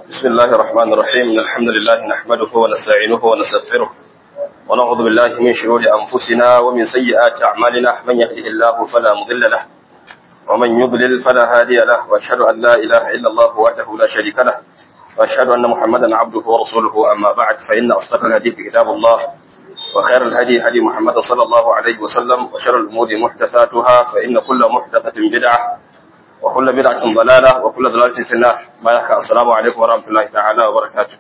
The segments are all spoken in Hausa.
بسم الله الرحمن الرحيم إن الحمد لله نحمده ونستعينه ونستغفره ونعوذ بالله من شرور أنفسنا ومن سيئات أعمالنا من يهده الله فلا مضل له ومن يضلل فلا هادي له وأشهد أن لا إله إلا الله وحده لا شريك له وأشهد أن محمدا عبده ورسوله أما بعد فإن أصدق الحديث كتاب الله وخير الهدي هدي محمد صلى الله عليه وسلم وشر الأمور محدثاتها فإن كل محدثة بدعة وكل بدعة ضلالة وكل ضلالة في النار بارك السلام عليكم ورحمة الله تعالى وبركاته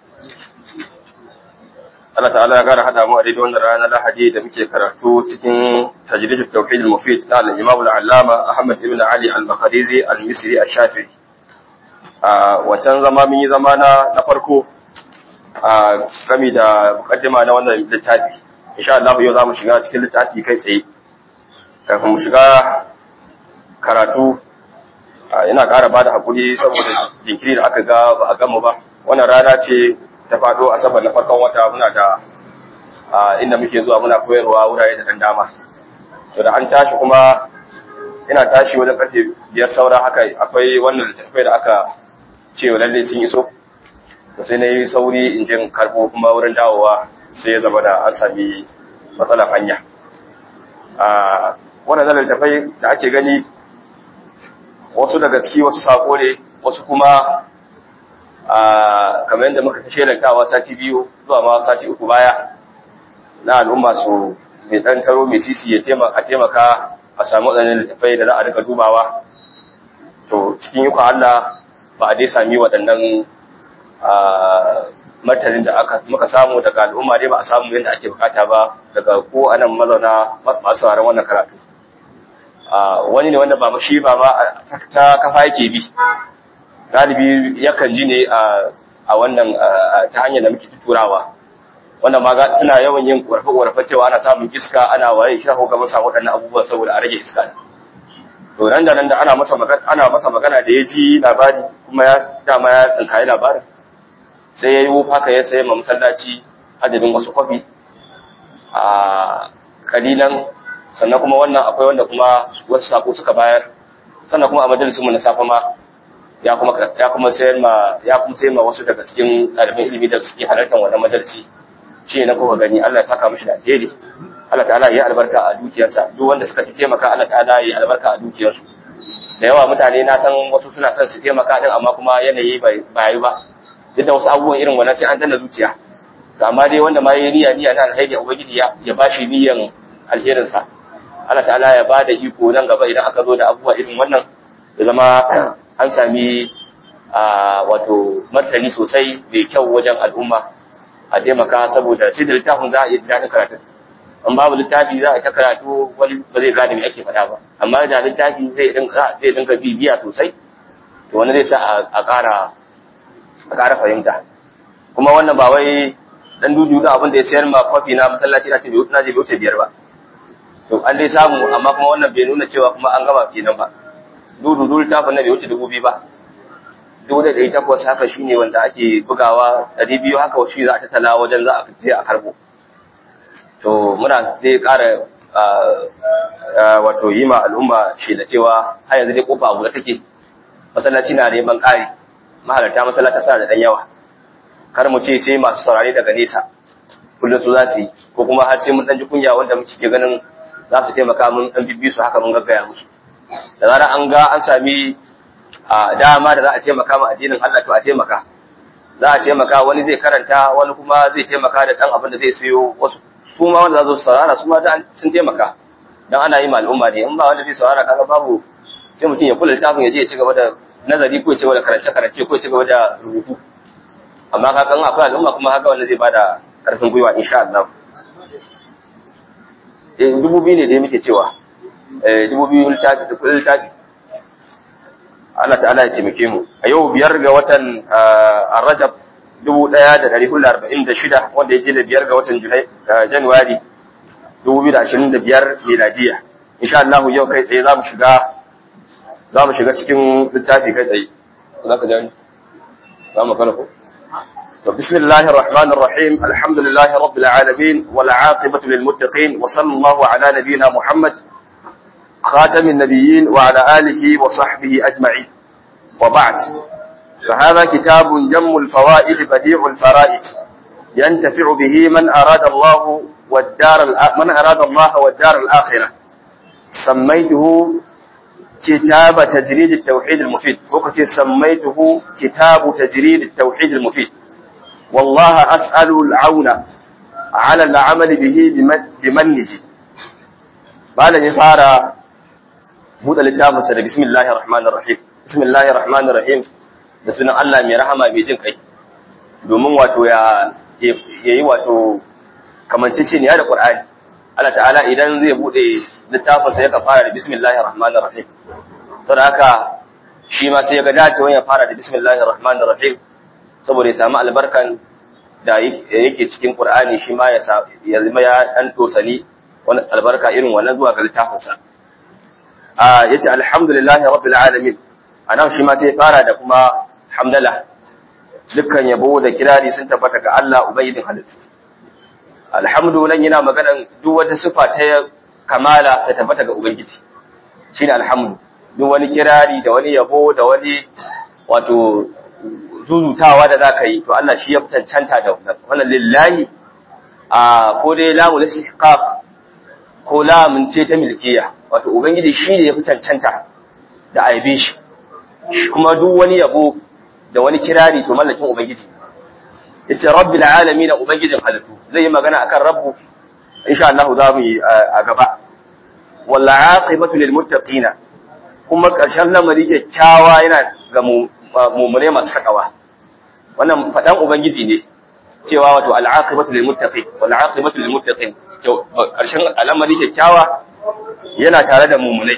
Allah ta'ala ya gara hada mu a daidai wannan ranar Lahadi da muke karatu cikin tajrid at-tauhid al-mufid na al-Imam al-Allama Ahmad ibn Ali al-Makharizi al-Misri al-Shafi'i a wancan zama mun yi zama na na farko a gami da mukaddima na wannan littafi insha Allah yau zamu shiga cikin littafi kai tsaye kafin mu shiga karatu ina ƙara bada hakuri saboda jinkiri da aka ga ba a gama ba wannan rana ce ta faɗo asabar na farkon wata muna da inda muke zuwa muna koyarwa wurare da dan dama to da an tashi kuma ina tashi wajen karfe biyar saura haka akwai wannan littattafai da aka ce lalle sun iso to sai na yi sauri in jin karbo kuma wurin dawowa sai ya zama da an sami matsalar hanya wannan littattafai da ake gani wasu daga ciki wasu sako ne wasu kuma kamar yadda muka ta shelantawa sati biyu zuwa ma sati uku baya na al'umma su mai ɗan taro mai sisi ya taimaka a samu waɗannan littafai da za a rika dubawa to cikin yi Allah ba a dai sami waɗannan martanin da aka muka samu daga al'umma dai ba a samu yadda ake bukata ba daga ko anan mazauna masu sauran wannan karatu wani ne wanda ba shi ba ma ta kafa yake bi galibi yakan ji ne a wannan ta hanyar da muke turawa wanda ma suna yawan yin ƙwarfe-ƙwarfe cewa ana samun iska ana waye shi ko ga mun samu waɗannan abubuwan saboda a rage iska to nan da nan da ana masa magana ana masa magana da ya ji labari kuma ya dama ya tsinkaye labarin sai ya yi haka ya sayi ma masallaci adadin wasu kwafi a kalilan sannan kuma wannan akwai wanda kuma wasu sako suka bayar sannan kuma a majalisinmu na safa ma ya kuma ya kuma sayar ma ya kuma sayar ma wasu daga cikin ɗaliban ilimi da suke halartar wannan majalisi shi na kuka gani Allah ya saka mishi da alheri Allah ta'ala ya albarka a dukiyarsa duk wanda suka taimaka Allah ta'ala ya albarka a dukiyarsu da yawa mutane na san wasu suna son su taimaka din amma kuma yanayi bai yi ba duk da wasu abubuwan irin wannan sai an danna zuciya to amma dai wanda ma yayi niyya niyya na alheri ubangiji ya ya bashi niyyan alherinsa Allah ta'ala ya bada iko nan gaba idan aka zo da abubuwa irin wannan ya zama an sami wato martani sosai mai kyau wajen al'umma a taimaka saboda sai da littafin za a iya daɗin karatun an babu littafi za a ta karatu wani ba zai gane me ake faɗa ba amma da littafi zai dinga zai dinga bibiya sosai to wani zai sa a ƙara a ƙara fahimta kuma wannan ba wai dan dudu da abin da ya sayar ma kwafi na masallaci na ce bai na je bai wuce biyar ba to an dai samu amma kuma wannan bai nuna cewa kuma an gama kenan ba dudu dudu littafin na bai wuce dubu biyu ba dubu da ɗari takwas haka shi ne wanda ake bugawa ɗari biyu haka shi za a tattala wajen za a je a karbo to muna zai ƙara wato yi ma al'umma shi da cewa har yanzu dai kofa abu da take masallaci na neman ƙari mahalarta masallata suna da ɗan yawa kar mu ce sai masu saurare daga nesa kullum su za su yi ko kuma har sai mun ɗan ji kunya wanda muke ke ganin za su taimaka mun ɗan bibbi su haka mun gaggaya musu da zarar an ga an sami a dama da za a taimaka ma addinin Allah to a taimaka za a taimaka wani zai karanta wani kuma zai taimaka da dan abin da zai sayo wasu su ma wanda za su saurara su ma sun taimaka dan ana yi ma al'umma ne in ba wanda zai saurara kaga babu sai mutum ya kula littafin ya je ya ci gaba da nazari ko ya ci gaba da karance karance ko ya ci gaba da rubutu amma ka kan akwai al'umma kuma haka wanda zai bada karfin gwiwa insha Allah eh dubu biyu ne da muke cewa eh dubu biyu littafi da kullun littafi Allah ta'ala ya taimake mu a yau biyar ga watan Rajab 1446 wanda ya da biyar ga watan Januwari 2025 miladiya insha Allah yau kai tsaye zamu shiga zamu shiga cikin littafi kai tsaye zaka ji zamu kana ko to bismillahir rahmanir rahim alhamdulillahi rabbil alamin wal aqibatu lil muttaqin wa sallallahu ala nabiyyina muhammad خاتم النبيين وعلى آله وصحبه أجمعين وبعد فهذا كتاب جم الفوائد بديع الفرائد ينتفع به من أراد الله والدار من أراد الله والدار الآخرة سميته كتاب تجريد التوحيد المفيد وقت سميته كتاب تجريد التوحيد المفيد والله أسأل العون على العمل به بمنه بعد يفعل buɗe littafinsa da bismillahir rahmanir rahim bismillahir rahmanir rahim da sunan Allah mai rahama mai jin kai domin wato ya yayi wato kamanceceniya da Qur'ani Allah ta'ala idan zai buɗe littafinsa ya fara da bismillahir rahmanir rahim saboda haka shi ma sai ya ga dacewa ya fara da bismillahir rahmanir rahim saboda ya samu albarkan da yake cikin Qur'ani shi ma ya zama ya dan tosani wani albarka irin wannan zuwa ga littafinsa ya ce alhamdulillahi rabbil alamin anan shi ma sai fara da kuma hamdala dukkan yabo da kirari sun tabbata ga Allah ubayyidin halittu alhamdu nan yana magana duk wata sifa ta kamala ta tabbata ga ubangiji shine alhamdu duk wani kirari da wani yabo da wani wato zuzutawa da zaka yi to Allah shi ya cancanta da wannan lillahi a ko dai lamul istihqaq ko lamun ce ta milkiya wato ubangiji shi ne ya fi cancanta da aibe shi kuma duk wani yabo da wani kirari to mallakin ubangiji yace rabbil alamin ubangijin halittu zai yi magana akan rabbu insha Allah za mu yi a gaba wal aqibatu lil muttaqina kuma karshen lamari kyakkyawa yana ga mu'mine masu takawa wannan fadan ubangiji ne cewa wato al aqibatu lil muttaqin wal aqibatu lil muttaqin karshen al'amari kyakkyawa yana tare da mummunai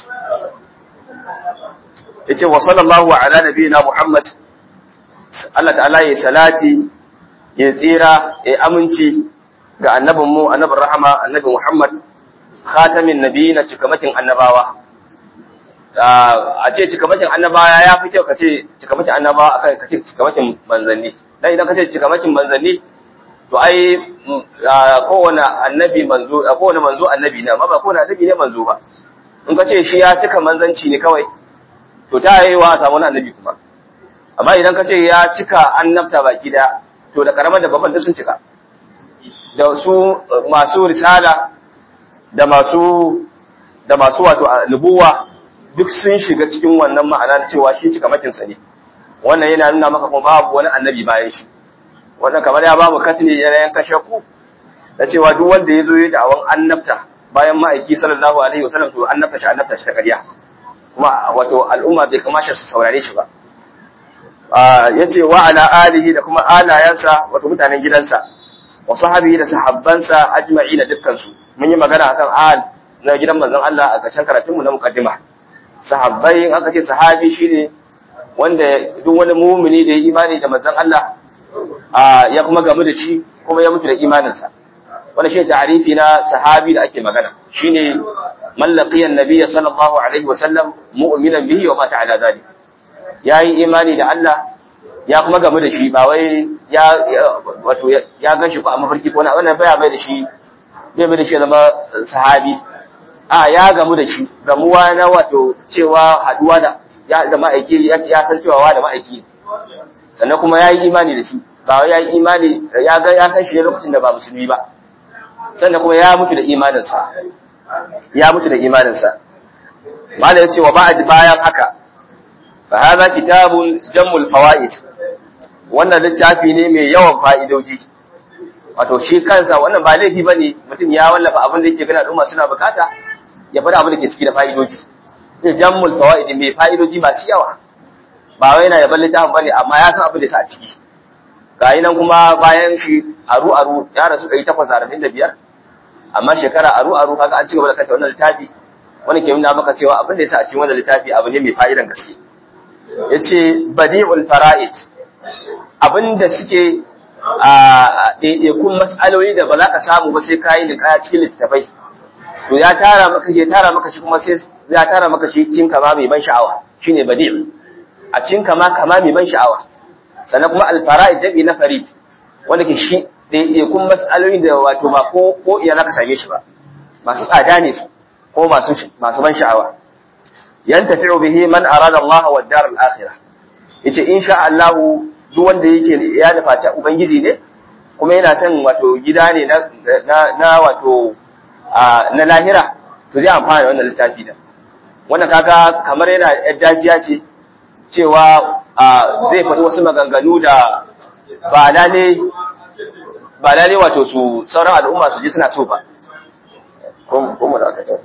yace wa sallallahu ala nabiyina muhammad Allah ta'ala ya salati ya tsira ya aminci ga annabin mu annabin rahama annabi muhammad khatamin nabiyina cikamakin annabawa a ce cikamakin annabawa ya fi kyau ka ce cikamakin annabawa akan ka ce cikamakin manzanni dan idan ka ce cikamakin manzanni to ai kowane annabi manzo kowane manzo annabi ne amma ba kowane annabi ne manzo ba in ka ce shi ya cika manzanci ne kawai to ta yi wa samu annabi kuma amma idan ka ce ya cika annabta baki da to da karamar da babban da sun cika da su masu risala da masu da masu wato nubuwa duk sun shiga cikin wannan ma'ana na cewa shi cika makinsa ne wannan yana nuna maka kuma babu wani annabi bayan shi wannan kamar ya bamu katini yana yanka shakku da cewa duk wanda ya zo ya da'awan annabta bayan ma'aiki sallallahu alaihi wasallam to annabta shi annabta shi ta ƙarya kuma wato al'umma bai kamata su saurare shi ba yace wa ala alihi da kuma alayansa wato mutanen gidansa wa sahabihi da sahabbansa ajma'ina dukkan su mun yi magana akan al na gidan manzon Allah a ƙarshen karatun mu na muqaddima sahabbai in aka ce sahabi shine wanda duk wani mumini da ya imani da manzon Allah ya kuma gamu da shi kuma ya mutu da imaninsa wani shi ta'arifi na sahabi da ake magana shine man laqiya annabiyya sallallahu alaihi wa sallam mu'minan bihi wa mata ala zalik yayi imani da Allah ya kuma gamu da shi ba wai ya wato ya ganshi ko a mafarki ko na wannan baya mai da shi bai mai da shi zama sahabi a ya gamu da shi gamuwa na wato cewa haduwa da ya da ma'aiki ya san cewa wa da ma'aiki sannan kuma ya yi imani da shi ba ya yi imani ya ga ya san shi ne lokacin da ba musulmi ba sannan kuma ya mutu da imaninsa ya mutu da imaninsa malai yace wa ba'd bayan haka fa hadha kitabun jammul fawaid wannan littafi ne mai yawan fa'idoji wato shi kansa wannan ba laifi bane mutum ya wallafa abin da yake gana al'umma suna bukata ya faɗa abin da ke ciki da fa'idoji jammul fawaid mai fa'idoji masu yawa ba wai yana yaban littafin bane amma ya san abin da sa a ciki gayi nan kuma bayan shi aru aru ya rasu 845 amma shekara aru aru kaga an cigaba da kanta wannan littafi wani ke nuna maka cewa abin da yasa a cikin wannan littafi abu ne mai fa'idan gaske yace badi'ul fara'id abinda suke a ɗaiɗaikun mas'aloli da ba za ka samu ba sai ka yi liƙaya cikin littattafai to ya tara maka shi tara maka shi kuma sai ya tara maka shi cikin kama mai ban sha'awa shine badi' a cikin kama kama mai ban sha'awa sannan kuma alfara'id dabi na farid wanda ke shi ɗaiɗaikun mas'aloli da wato ba ko ko iya za ka same shi ba masu tsada ne su ko masu masu ban sha'awa yantafi'u bihi man arada Allah wa dar al-akhirah yace insha Allah duk wanda yake ya nufaci ubangiji ne kuma yana son wato gida ne na na wato na lahira to zai amfana da wannan littafi da wannan kaga kamar yana yar dajiya ce cewa zai faɗi wasu maganganu da ba lalle ba lalle wato su sauran al'umma su ji suna so ba ko mu da aka ce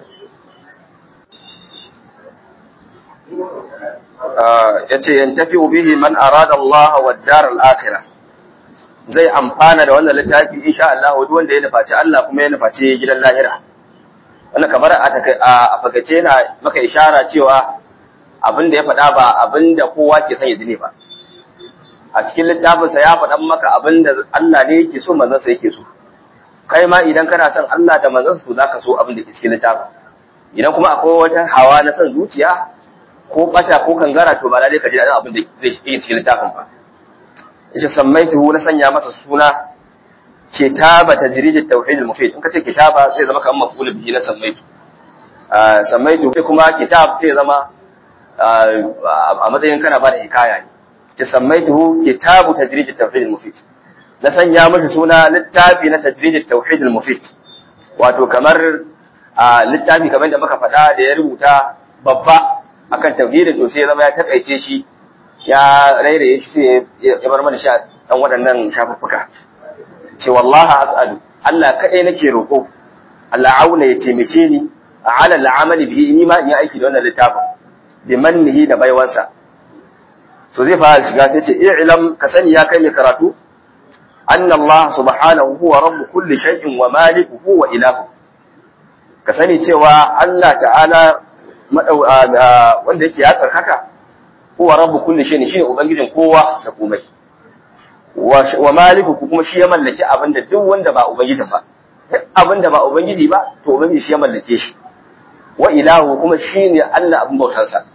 yace yantafi bihi man arada Allah wa dar al-akhirah zai amfana da wannan littafi insha Allah duk wanda ya nufaci Allah kuma ya nufaci gidan lahira wannan kamar a fagace na maka ishara cewa abin da ya faɗa ba abin da kowa ke son ya ji ne ba a cikin littafinsa ya faɗan maka abin da Allah ne yake so manzansa yake so kai ma idan kana son Allah da manzansa to zaka so abin da ke cikin littafin idan kuma akwai wata hawa na son zuciya ko bata ko kangara to ba lalle ka ji daɗin abin da zai yi cikin littafin ba yace sammaituhu na sanya masa suna kitaba tajrid at-tauhid al-mufid in kace kitaba zai zama kamar maf'ul bihi na sammaitu sammaitu kuma kitab zai zama a matsayin kana ba da hikaya ne ce sammaituhu kitabu tajrid at-tauhid al-mufid na sanya masa suna littafi na tajrid at-tauhid al-mufid wato kamar littafi kamar da muka faɗa da ya rubuta babba akan tauhidin to sai ya zama ya takaice shi ya rairaye shi sai ya bar mana sha dan waɗannan shafuffuka ce wallahi as'alu Allah kadai nake roƙo Allah auna ya taimake ni ala al'amali bihi ni ma in yi aiki da wannan littafin bi mannihi da baiwansa so zai fara shiga sai ce i'lam ka sani ya kai mai karatu anna Allah subhanahu huwa rabb kulli shay'in wa malikuhu wa ilahu ka sani cewa Allah ta'ala wanda yake ya tsarkaka huwa rabb kulli shay'in shine ubangijin kowa da komai wa maliku kuma shi ya mallaki abinda duk wanda ba ubangijin ba duk abinda ba ubangiji ba to ubangiji shi ya mallake shi wa ilahu kuma shine Allah abin bautarsa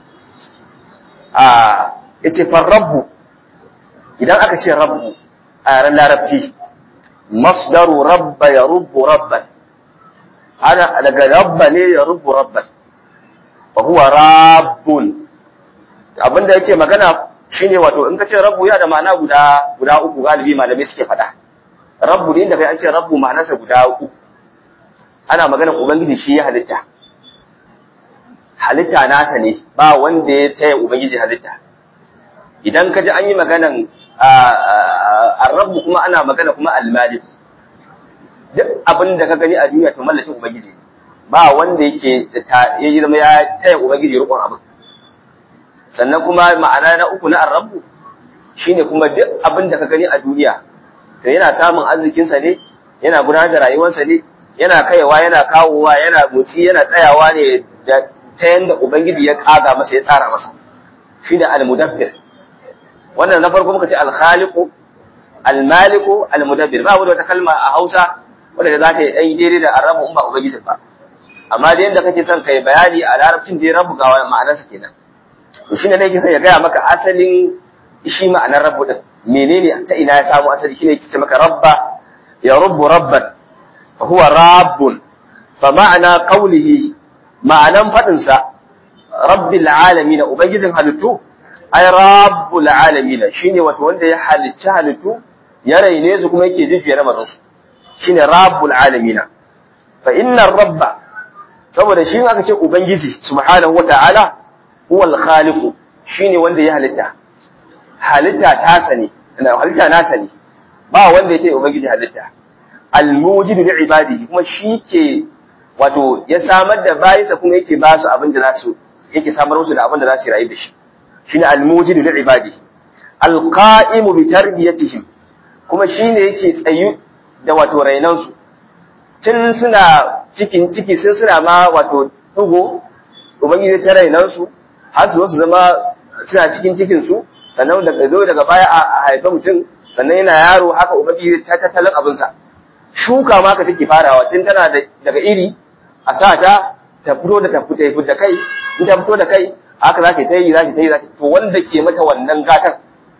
a yace fa rabbu idan aka ce rabbu a yaren larabci masdaru rabba ya rubbu rabban ana daga rabba ne ya rubbu rabban fa huwa rabbun abinda yake magana shine wato in ka ce rabbu ya da ma'ana guda guda uku galibi malamai suke faɗa rabbu ne da kai an ce rabbu ma'anarsa guda uku ana maganar ubangiji shi ya halitta halitta nasa ne ba wanda ya taya ubangiji halitta idan ka ji an yi maganan arrabu kuma ana magana kuma almalik duk abin da ka gani a duniya to mallakin ubangiji ba wanda yake ya yi zama ya taya ubangiji rukun abin sannan kuma ma'ana na uku na arrabu shine kuma duk abin da ka gani a duniya to yana samun arzikinsa ne yana gudanar da rayuwarsa ne yana kaiwa yana kawowa yana motsi yana tsayawa ne da ta yanda ubangiji ya kaga masa ya tsara masa shine al-mudabbir wannan na farko muka ce al-khaliqu al-maliku al-mudabbir ba wata kalma a Hausa wanda za ta yi dai daidai da arabu in ba ubangiji ba amma da yanda kake son kai bayani a larabcin da ya rabu ga ma'anarsa kenan to shine ne yake son ya gaya maka asalin shi ma'anar rabbu din menene ta ina ya samu asali shine yake ce maka rabba ya rubbu rabban fa huwa rabbun fa ma'ana qawlihi ma'anan fadin sa rabbil alamin ubangijin halittu ay rabbul alamin shine wato wanda ya halicci halittu ya raine su kuma yake jujjuya lamarin su shine rabbul alamin fa inna rabba saboda shi aka ce ubangiji subhanahu wata'ala huwal khaliqu shine wanda ya halitta halitta ta sani halitta na sani ba wanda ya ce ubangiji halitta almujidu li ibadihi kuma shi ke wato ya samar da bayinsa kuma yake ba su abin da za su yake samar musu da abin da za su rayu da shi shine almujidu li ibadihi alqa'imu bi tarbiyatihim kuma shine yake tsayu da wato rainan su tun suna cikin ciki sun suna ma wato dugo ubangiji ta rainan su har su zama suna cikin cikin su sannan daga zo daga baya a haifa mutum sannan yana yaro haka ubangiji ta tattalin abinsa shuka ma ka take farawa tun tana daga iri a sa ta ta fito da ta fito da kai in ta fito da kai haka za ka ta yi za ka ta yi za to wanda ke mata wannan gatan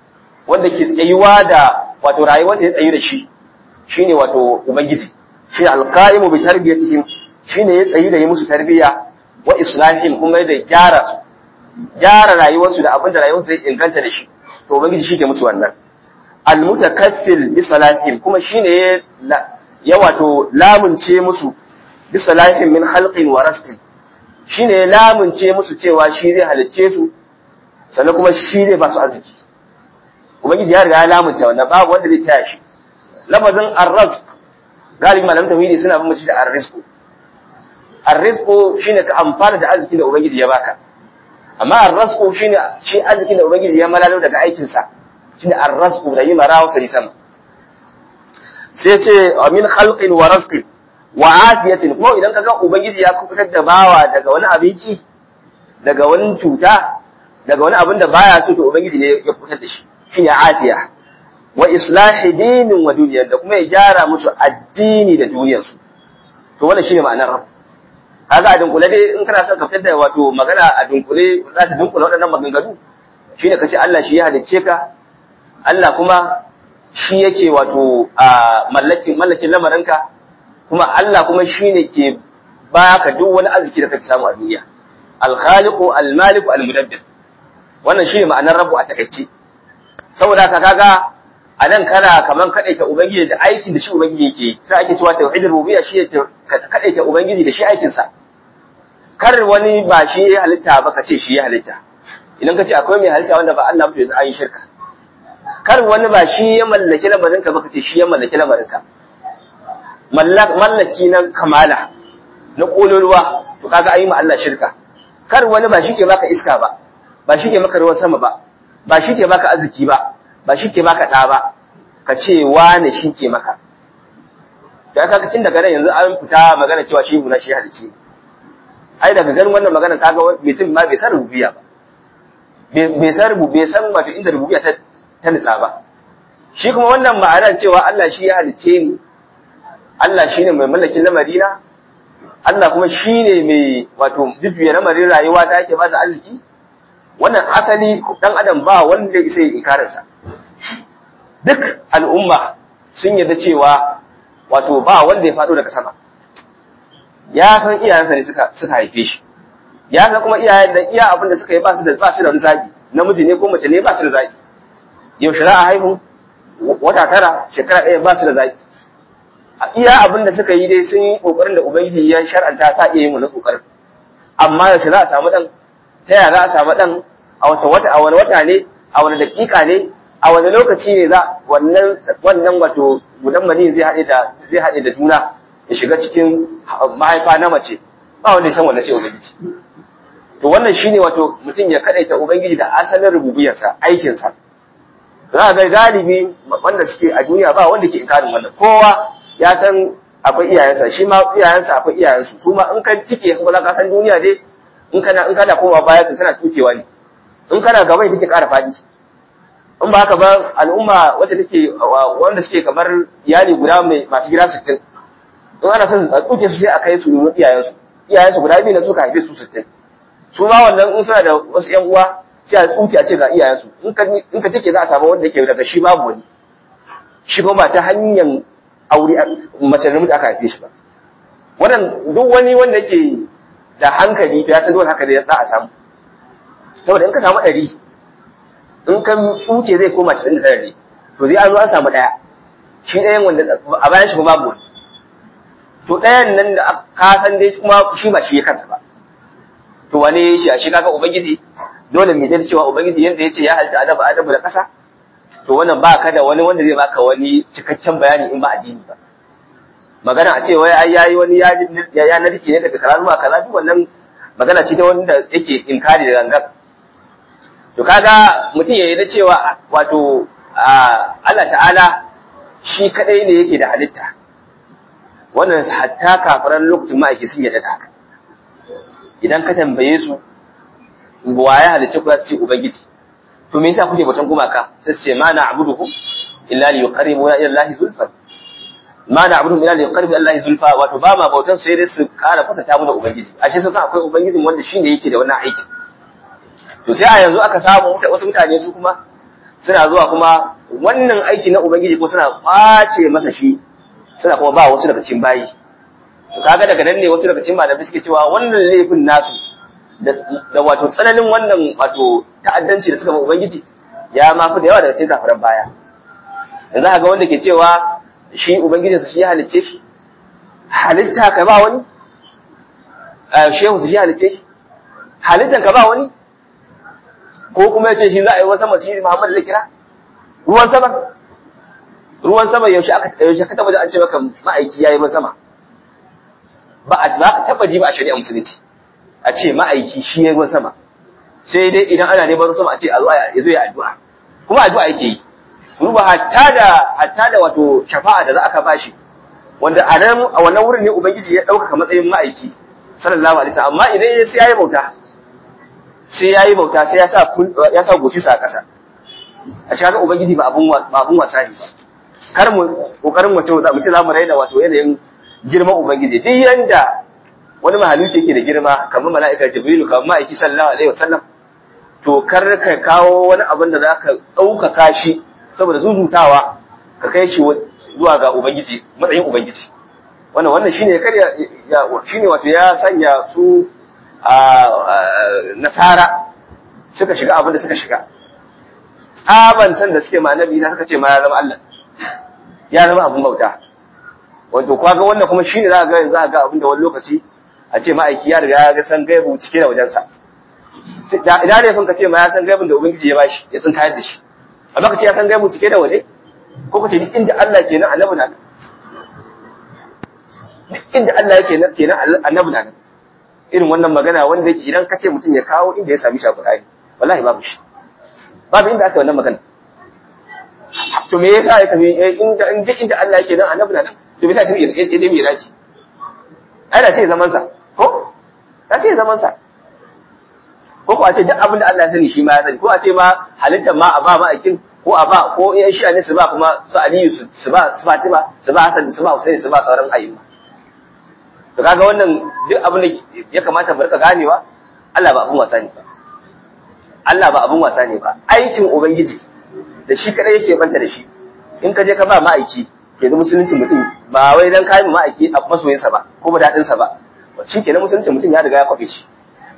wanda ke tsayuwa da wato rayuwar da ya tsayu da shi shine wato ubangiji shi alqaimu bi tarbiyatihim shine ya tsayu da yi musu tarbiya wa islahihim kuma da gyara su gyara rayuwarsu da abin da rayuwarsu zai inganta da shi to ubangiji shi ke musu wannan almutakassil bi salatihim kuma shine ya wato lamunce musu bi salatihim min khalqin wa rizqin shine ya lamunce musu cewa shi zai halicce su sannan kuma shi zai ba su arziki ubangiji ya riga ya lamunta wannan babu wanda zai taya shi lafazin arrazq galibi malam tauhidi suna bin mutum da arrizqu arrizqu shine ka amfana da arziki da ubangiji ya baka amma arrazqu shine shi arziki da ubangiji ya malalo daga aikin sa shine arrazqu da yi marawa sari sama sai ce min khalqin wa rizqin wa afiyatin kuma idan kaga ubangiji ya kubutar da bawa daga wani abinci daga wani cuta daga wani abin da baya so to ubangiji ne ya kubutar da shi shine afiya wa islahi dinin wa duniyar da kuma ya gyara musu addini da duniyarsu to wannan shine ma'anar rabb kaga a dunkule dai in kana son ka fitar da wato magana a dunkule za ta dunkule waɗannan maganganu shine kace Allah shi ya halicce ka Allah kuma shi yake wato a mallakin mallakin lamarinka kuma Allah kuma shine ke baka duk wani arziki da kake samu a duniya al-khaliqu al-maliku al-mudabbir wannan shine ma'anar rabbu a takaice saboda ka kaga a nan kana kaman kadaita ubangiji da aikin da shi ubangiji yake sai ake cewa tauhidul rububiyya shi kadaita ubangiji da shi aikin sa kar wani ba shi ya halitta ba ka ce shi ya halitta idan ka ce akwai mai halitta wanda ba Allah ba to an yi shirka kar wani ba shi ya mallaki lamarin ka ba ka ce shi ya mallaki lamarin ka mallaki na kamala na kololuwa to kaga ayi ma Allah shirka kar wani ba shi ke baka iska ba ba shi ke maka ruwan sama ba ba shi ke baka arziki ba ba shi ke baka ɗa ba ka ce wane shi ke maka da aka tun daga nan yanzu an fita magana cewa shi na shi halice ai daga ganin wannan magana kaga mutum ma bai san rububiya ba bai san rubu bai san wato inda rububiya ta ta nitsa ba shi kuma wannan ma'anar cewa Allah shi ya halice ni Allah shine mai mallakin lamarina Allah kuma shine mai wato jujjuya lamarin rayuwa ta yake ba da arziki wannan asali dan adam ba wanda isa yi inkarinsa duk al'umma sun yarda cewa wato ba wanda ya faɗo daga sama ya san iyayensa ne suka suka haife shi ya san kuma iyayen da iya abin da suka yi ba su da ba su da wani zabi namiji ne ko mace ne ba su da zabi yau shari'a haihu wata tara shekara ɗaya ba su da zabi iya abin da suka yi dai sun yi kokarin da ubangiji ya shar'anta sa iya yin wannan kokarin amma yaushe za a samu dan ta yaya za a samu dan a wata wata a wani wata ne a wani dakika ne a wani lokaci ne za wannan wannan wato gudan mani zai haɗe da zai haɗe da juna ya shiga cikin mahaifa na mace ba wanda ya san wannan sai ubangiji to wannan shine wato mutum ya kadaita ubangiji da asalin rububiyarsa aikinsa za ga galibi wanda suke a duniya ba wanda ke inkarin wannan kowa ya san akwai iyayensa shi ma iyayensa akwai iyayensu su ma in ka cike kuma za ka san duniya dai in kana in kana kowa baya kan kana tukewa ne in kana gaba ita take ƙara faɗi in ba haka ba al'umma wacce take wanda suke kamar iyali guda mai masu gida 60 in ana son a tuke su sai a kai su nuna iyayensu iyayensu guda biyu ne suka haife su 60 su ma wannan in suna da wasu ƴan uwa sai a tsuke a ce ga iyayensu in ka in ka cike za a samu wanda yake daga shi babu wani shi kuma ba ta hanyar aure mace da mutu aka haife shi ba wannan duk wani wanda yake da hankali to ya san dole haka da za a samu saboda in ka samu ɗari in ka tsuke zai koma cikin da tare ne to zai an zo an samu ɗaya shi ɗayan wanda a bayan shi kuma babu wani to ɗayan nan da ka san dai kuma shi ba shi ya kansa ba to wane shi a shi kaga ubangiji dole mai zai cewa ubangiji yadda ya ce ya halitta adabu adabu da ƙasa to wannan ba ka da wani wanda zai baka wani cikakken bayani in ba addini ba magana a ce wai ai yayi wani ya ya narke ne daga kaza zuwa kaza duk wannan magana ce ta wanda yake inkari da gangan to kaga mutum ya yarda cewa wato Allah ta'ala shi kadai ne yake da halitta wannan hatta kafiran lokacin ma'aiki sun yarda da haka idan ka tambaye su wa ya halicce ku za su ce ubangiji to me yasa kuke bautan gumaka sai su ce ma na abuduhu illa li yuqarribuna ila allahi zulfa ma na abuduhu illa li yuqarribu ila allahi zulfa wato ba ma bautan sai dai su kara kusanta mu da ubangiji ashe sun san akwai ubangijin wanda shine yake da wannan aikin to sai a yanzu aka samu wasu mutane su kuma suna zuwa kuma wannan aiki na ubangiji ko suna kwace masa shi suna kuma ba wasu daga cikin bayi to kaga daga nan ne wasu daga cikin malamai suke cewa wannan laifin nasu da wato tsananin wannan wato ta'addanci da suka ba ubangiji ya ma fi da yawa daga cikin kafiran baya yanzu ga wanda ke cewa shi ubangijinsa shi ya halicce shi halitta ka ba wani shehu shi ya halicce shi halittan ka ba wani ko kuma ya ce shi za a yi wani sama shi Muhammad zai kira ruwan sama ruwan sama yaushe aka yaushe ka taba da an ce maka ma'aiki yayi ruwan sama ba a ba ka taba ji ba a shari'a musulunci a ce ma'aiki shi yayi ruwan sama sai dai idan ana neman ruwan sama a ce a zo ya zo ya addu'a kuma addu'a yake yi ruba hatta da hatta da wato shafa'a da za aka bashi wanda a nan a wannan wurin ne ubangiji ya dauka matsayin ma'aiki sallallahu alaihi wasallam amma idan sai yayi bauta sai yayi bauta sai ya sa ya sa goci sa kasa a shi haka ubangiji ba abun ba abun wasa ne kar mu kokarin mu ce mu ce zamu raina wato yanayin girman ubangiji duk yanda wani mahaluki yake da girma kamar mala'ika jibrilu kamar ma'aiki sallallahu alaihi wasallam to kar ka kawo wani abin da zaka ɗaukaka shi saboda zuzutawa ka kai shi zuwa ga ubangiji matsayin ubangiji wannan wannan shine kar ya shine wato ya sanya su a nasara suka shiga abin da suka shiga tsaban san da suke ma annabi suka ce ma ya zama Allah ya zama abin bauta wato kaga wannan kuma shine za ga yanzu za ga abin da wani lokaci a ce ma'aiki ya riga ya ga san gaibu cike da wajensa idan ne ka ce ma ya san gaibun da ubangiji ya bashi ya tsin kayar da shi amma ka ce ya san gaibu cike da waje ko ka ce duk inda Allah ke nan annabi na nan duk inda Allah yake nan ke nan annabi na nan irin wannan magana wanda yake idan ka ce mutum ya kawo inda ya sami shi a Qur'ani wallahi babu shi babu inda aka wannan magana to me yasa ya tafi inda duk inda Allah yake nan annabi na nan to me yasa ya tafi ya je miraji ai da sai zaman sa ko da sai zaman sa ko ko a ce duk abin da Allah ya sani shi ma ya sani ko a ce ma halittar ma a ba ma'aikin ko a ba ko yan shi ne su ba kuma su Aliyu su ba su Fatima su ba Hassan su ba Hussein su ba sauran ayyuka to kaga wannan duk abin da ya kamata mu rika ganewa Allah ba abin wasa ne ba Allah ba abin wasa ne ba aikin ubangiji da shi kadai yake banta da shi in ka je ka ba ma'aiki ke da musulunci mutum ba wai dan kai ma'aiki a masoyinsa ba ko ba dadin sa ba shi ke na musulunci mutum ya riga ya kwafe shi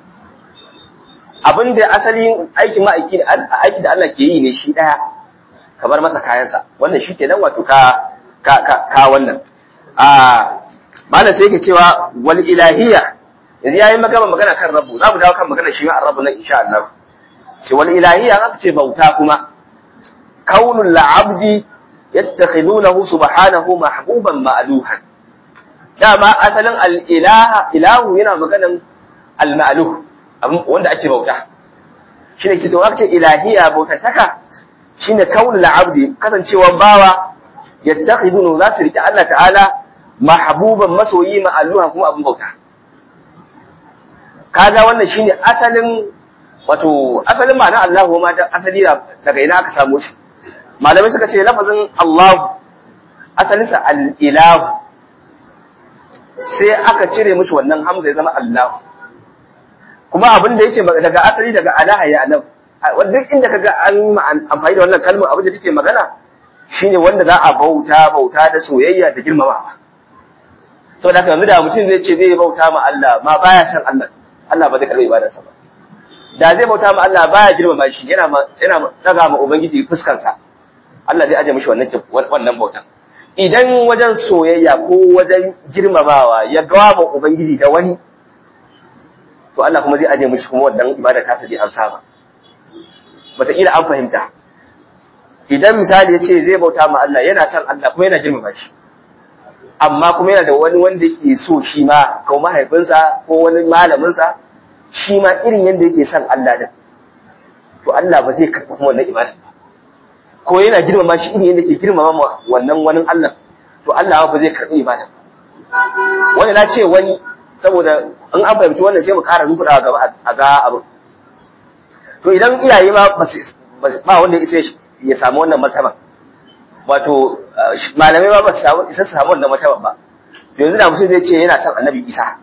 abin da asalin aikin ma'aiki aiki da Allah ke yi ne shi daya ka bar masa kayansa wannan shi ke nan wato ka ka ka wannan a malam sai yake cewa wal ilahiyya yanzu yayi magana magana kan rabbu za mu dawo kan magana shi ma rabbu nan insha Allah ce wal ilahiyya aka ce bauta kuma kaunul la'abdi yattakhidunahu subhanahu mahbuban ma'luhan dama asalin al ilaha ilahu yana maganan al ma'luh wanda ake bauta shine ce to aka ce ilahiyya bautantaka shine kaunul la'abdi kasancewa bawa yattakhidunahu za su rike Allah ta'ala mahbuban masoyi ma'alluha kuma abin bauta kaga wannan shine asalin wato asalin ma'ana Allahu ma da asali daga ina aka samu shi malamai suka ce lafazin Allahu asalin sa al-ilahu sai aka cire mishi wannan hamza ya zama Allahu kuma abin da yake daga asali daga alaha ya alam duk inda kaga an amfani da wannan kalmar abin da take magana shine wanda za a bauta bauta da soyayya da girmamawa saboda haka yanzu da mutum zai ce zai bauta ma Allah ma baya san Allah Allah ba zai karɓi ibadarsa ba da zai bauta ma Allah baya girmama shi yana yana daga ma ubangiji fuskar sa Allah zai aje mishi wannan wannan bautan idan wajen soyayya ko wajen girmamawa ya gawa ma ubangiji da wani to Allah kuma zai aje mishi kuma wannan ibada ta sabi amsa ba wataƙila an fahimta idan misali ya ce zai bauta ma Allah yana san Allah kuma yana girmama shi amma kuma yana da wani wanda yake so shi ma ko mahaifinsa ko wani malaminsa shi ma irin yadda yake son Allah din to Allah ba zai karɓi kuma wannan ibada ba ko yana girmama shi irin yadda ke girmama wannan wani Allah to Allah ba zai karɓi ibada ba wani na ce wani saboda in an fahimci wannan sai mu ƙara zubuɗa gaba a ga abin to idan iyaye ma ba wanda ya ya samu wannan martaban wato malamai ma ba su samu isa su samu wannan martaban ba to yanzu da mutum zai ce yana son annabi isa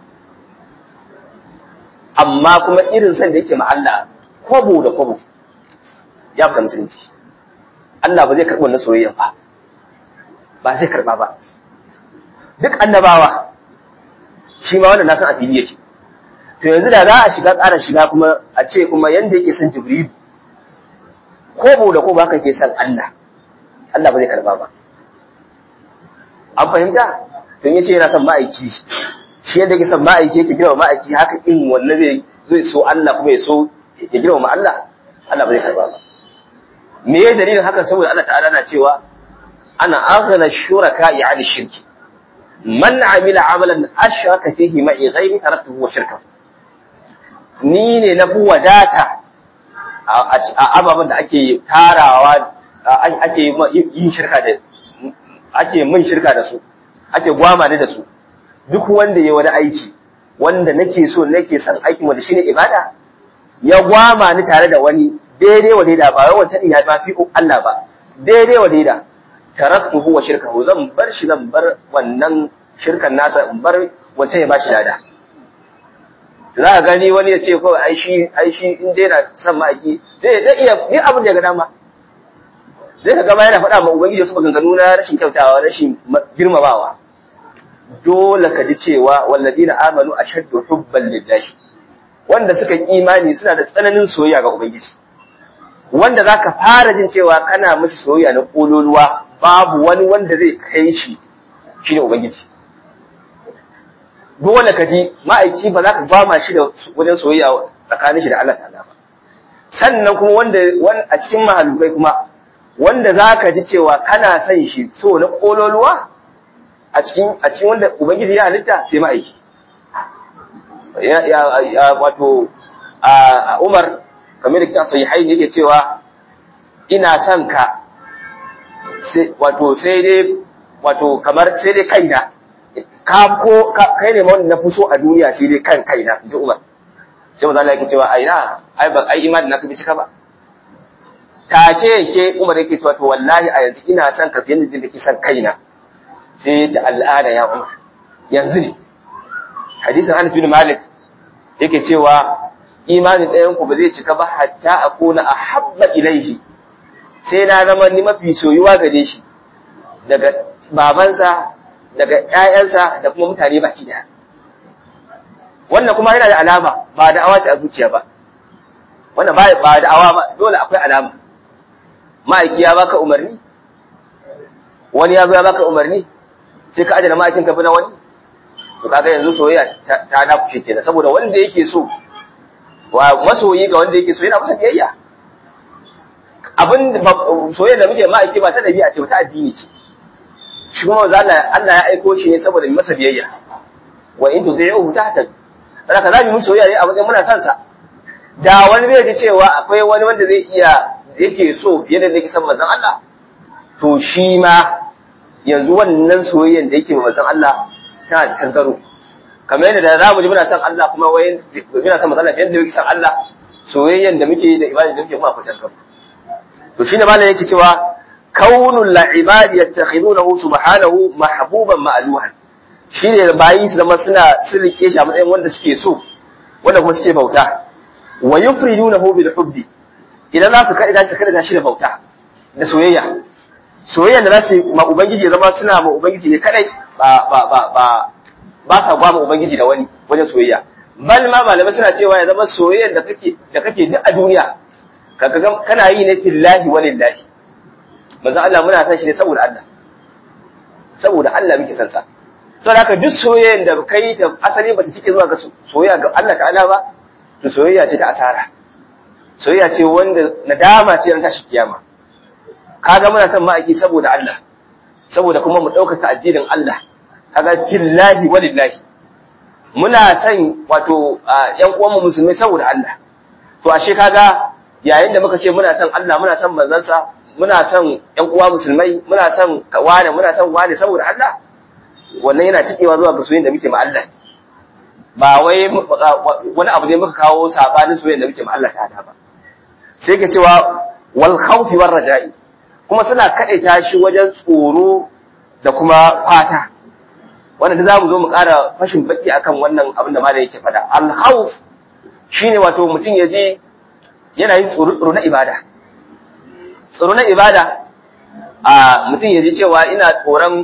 amma kuma irin son da yake ma Allah kwabo da kwabo ya fita musulunci Allah ba zai karɓi wannan soyayyan ba ba zai karɓa ba duk annabawa shi ma wannan na san a fili yake to yanzu da za a shiga ƙara shiga kuma a ce kuma yanda yake son jibrilu ko da ko ba ka ke san Allah Allah ba zai karba ba an fahimta tun yace yana son ma'aiki shi yadda yake son ma'aiki yake girma ma'aiki haka in wannan zai zai so Allah kuma ya so ya girma Allah Allah ba zai karba ba me ya dalilin haka saboda Allah ta'ala na cewa ana aghna shuraka yani shirki man amila amalan ashraka fihi ma'i ghairi taraktuhu wa shirkahu ni ne na fi wadata a ababen da ake tarawa ake yin shirka da ake min shirka da su ake gwama ni da su duk wanda ya wani aiki wanda nake so nake son aikin wanda shine ibada ya gwama ni tare da wani daidai wa daida ba wai wancan ya ba fi Allah ba daidai wa daida taraktuhu wa shirkahu zan bar shi zan bar wannan shirkan nasa in bar wancan ya ba shi lada za ka gani wani ya ce ko ai shi ai shi in dai na son ma'aiki zai da iya yi abin da ya ga dama zai ka gama yana faɗa ma ubangiji wasu maganganu na rashin kyautawa rashin girmamawa dole ka ji cewa walladina amanu ashaddu hubban lillahi wanda suka yi imani suna da tsananin soyayya ga ubangiji wanda zaka fara jin cewa kana mishi soyayya na kololuwa babu wani wanda zai kai shi shine ubangiji dole ka ji ma'aiki ba za ka gwama shi da wajen soyayya tsakanin shi da Allah ta'ala ba sannan kuma wanda a cikin mahalukai kuma wanda za ka ji cewa kana son shi so na kololuwa a cikin a cikin wanda ubangiji ya halitta sai ma'aiki ya ya wato a Umar kamar da kita sahihai ne yake cewa ina son ka sai wato sai dai wato kamar sai dai kaina ka ko kai ne wanda na fi so a duniya sai dai kan kaina ji Umar sai manzo Allah yake cewa ai na ai ba ai imani na ka bi cika ba take yake Umar yake cewa to wallahi a yanzu ina son ka fiye da kake son kaina sai ya ce al'ada ya Umar yanzu ne hadisin Anas bin Malik yake cewa imanin ɗayan ku ba zai cika ba hatta akuna ahabba ilaihi sai na zama ni mafi soyuwa gare shi daga babansa daga ƴaƴansa da kuma mutane baki daya wannan kuma yana da alama ba da awa ce a zuciya ba wannan ba ba da awa ba dole akwai alama ma'aiki ya baka umarni wani ya zo ya baka umarni sai ka ajana ma'aikin ka bi na wani to kaga yanzu soyayya ta na kushe kenan saboda wanda yake so wa masoyi ga wanda yake so yana masa biyayya abin soyayya da muke ma'aiki ba ta dabi'a ce ba ta addini ce shi kuma manzo Allah Allah ya aiko shi ne saboda masa biyayya wa in tudhi'uhu tahtad haka zamu mu soyayya ne a wajen muna son sa da wani bai ji cewa akwai wani wanda zai iya yake so fiye da yake son manzon Allah to shi ma yanzu wannan soyayyan da yake manzon Allah tana da tangaro kamar yadda da zamu ji muna son Allah kuma wayin muna son manzon Allah fiye da yake son Allah soyayyan da muke da ibada da muke kuma akwai tangaro to shine malam yake cewa kaunul la'ibadi yattakhidunahu subhanahu mahbuban ma'luhan shine bayi su zama suna sirrike shi a matsayin wanda suke so wanda kuma suke bauta wa yufridunahu bil hubbi idan za su kai da shi kada shi da bauta da soyayya soyayya da za su ma ubangiji ya zama suna ma ubangiji ne kadai ba ba ba ba ba sa gwa ma ubangiji da wani wajen soyayya bal ma malamai suna cewa ya zama soyayyar da kake da kake duk a duniya kaga kana yi ne fillahi walillahi manzo Allah muna san shi ne saboda Allah saboda Allah muke san sa saboda haka duk soyayyar da kai ta asali bata cike zuwa ga soyayya ga Allah ta'ala ba to soyayya ce ta asara soyayya ce wanda nadama ce ran tashi kiyama kaga muna son ma'aiki saboda Allah saboda kuma mu ɗaukaka addinin Allah kaga fillahi walillahi muna son wato ƴan uwanmu musulmai saboda Allah to ashe kaga yayin da muka ce muna son Allah muna son manzansa muna son ƴan uwa musulmai muna son wane muna son wane saboda Allah wannan yana cikewa zuwa ga soyayyen da muke ma Allah ba wai wani abu ne muka kawo sabanin soyayyen da muke ma Allah ta ba sai ke cewa wal khawfi war raja'i kuma suna kadaita shi wajen tsoro da kuma fata wannan da zamu zo mu ƙara fashin baki akan wannan abin da malam yake faɗa al khawf shine wato mutum ya je yana yin tsoro na ibada tsoro na ibada a mutum ya ji cewa ina tsoron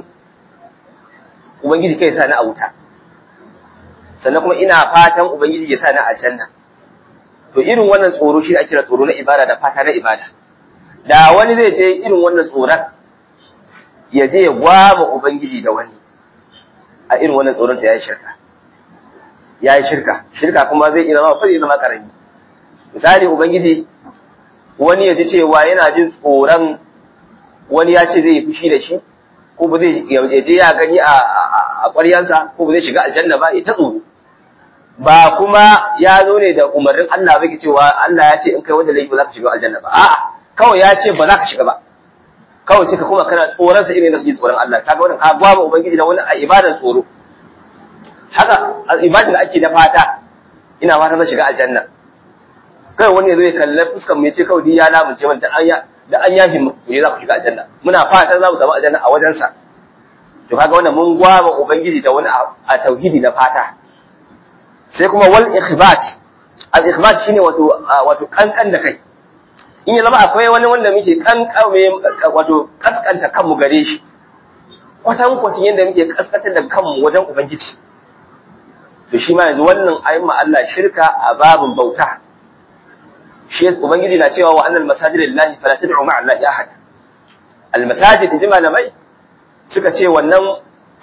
ubangiji kai sa ni a wuta sannan kuma ina fatan ubangiji ya sa ni a aljanna to irin wannan tsoro shi ake kira tsoro na ibada da fata na ibada da wani zai je irin wannan tsoron ya je ya gwama ubangiji da wani a irin wannan tsoron ta yayi shirka yayi shirka shirka kuma zai iya zama fari zama karami misali ubangiji wani ya ji cewa yana jin tsoron wani ya ce zai fushi da shi ko ba zai ya je ya gani a a ƙwaryansa ko ba zai shiga aljanna ba ya ta tsoro ba kuma ya zo ne da umarnin Allah ba ke cewa Allah ya ce in kai wanda laifi ba za ka shiga aljanna ba a'a kawai ya ce ba za ka shiga ba kawai sai ka kuma kana tsoron sa irin da kake tsoron Allah kaga wannan ka gwaba ubangiji da wani a ibadan tsoro haka ibadan da ake da fata ina fata zan shiga aljanna kai wani ya zo ya kalla fuskar mu ya ce kawai ya lamunce man da an ya da an yafi mu ne za ku shiga aljanna muna fatan za mu samu aljanna a wajensa to kaga wannan mun gwaba ubangiji da wani a tauhidi na fata sai kuma wal ikhbat al ikhbat shine wato wato kankan da kai in ya zama akwai wani wanda muke kankame wato kaskanta kanmu gare shi kwatan kwacin yadda muke kaskantar da kanmu wajen ubangiji to shi ma yanzu wannan ayin Allah shirka a babin bauta shi ubangiji na cewa wa annal masajid lillahi fala tad'u ma'a allahi ahad al masajid inji malamai suka ce wannan